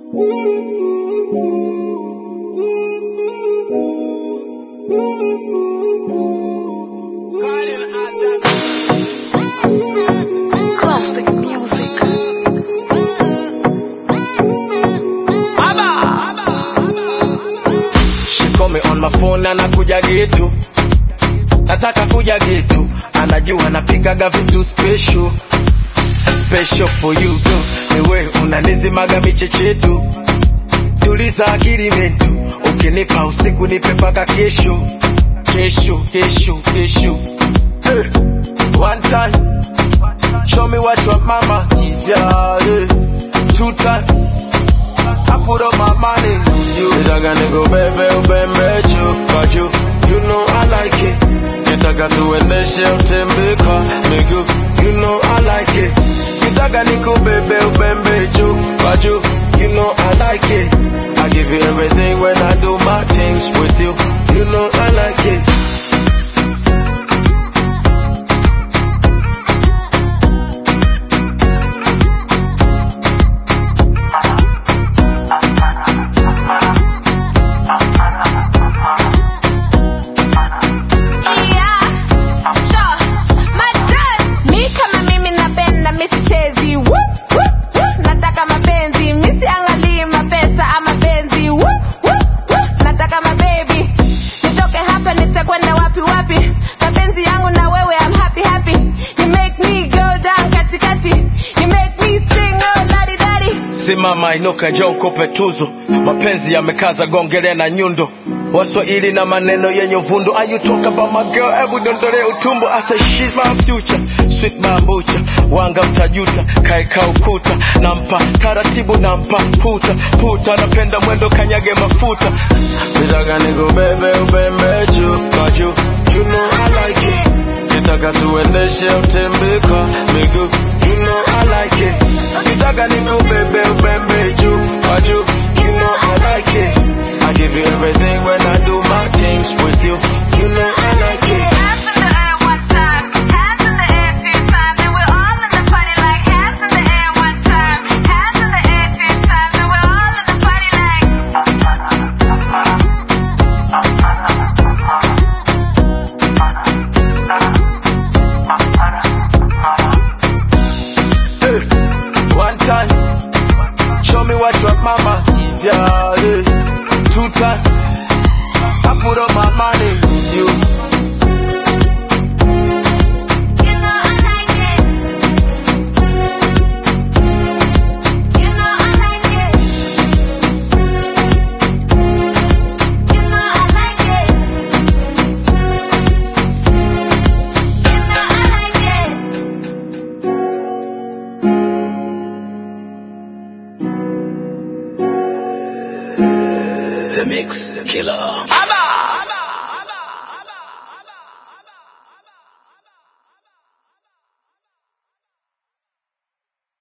Classic music. She call me on my phone anakuja getu, nataka kuja getu, anajua napikaga vitu special special for you girl, niwe unanizimaga michechetu, tuliza akili mentu, ukinipa usiku nipe paka kesho kesho kesho kesho hey. One time, show me what your mama is, yeah, yeah. Two time, I put up my money on you. Nitaka nikubebe ubembe juu kwa juu, you know I like it. Nitaka tuendeshe utembe kwa miguu, you know I like it. Nitaka nikubebe ubembe juu kwa juu, you know I like it. I give you everything when I do my things with you, you know I like it. Yeah, sure. Majoz. Mi kama mimi napenda mi sichezi Woo, woo, woo. nataka mapenzi mi siangalii mapesa ama penzi Woo, woo, woo. nataka mabebi nitoke hapa nitakwenda wapi wapi mapenzi yangu na wewe I'm happy happy you make me go down katikati you make me sing oh ladi dadi Simama inuka, njoo nikupe tuzo. Mapenzi yamekaza, gongele na nyundo. Waswahili na maneno yenye uvundo. Are you talk about my girl? Hebu dondole utumbo. I say she's my future, sweet bambucha. Wanga mtajuta, kaeka ukuta. Nampa taratibu, nampa puta puta. Napenda mwendo, kanyage mafuta. Nitaka nikubebe ubembe juu kwa juu. You know I like it. Nitaka tuendeshe utembe kwa miguu. You know I like it. Nitaka nikubebe ubembe juu kwa juu. You know I like it. I give you everything when I do my things with you. You know I like it. Hands in the air one time, hands in the air two times, and we're all in the party like hands in the air one time, hands in the air two times, and we're all in the party like. Hey, one time, show me what your mama is, yeah, yeah. Two time, I put up my money on you. You know I like it. You know I like it. You know I like it. You know I like it. The Mix Killer.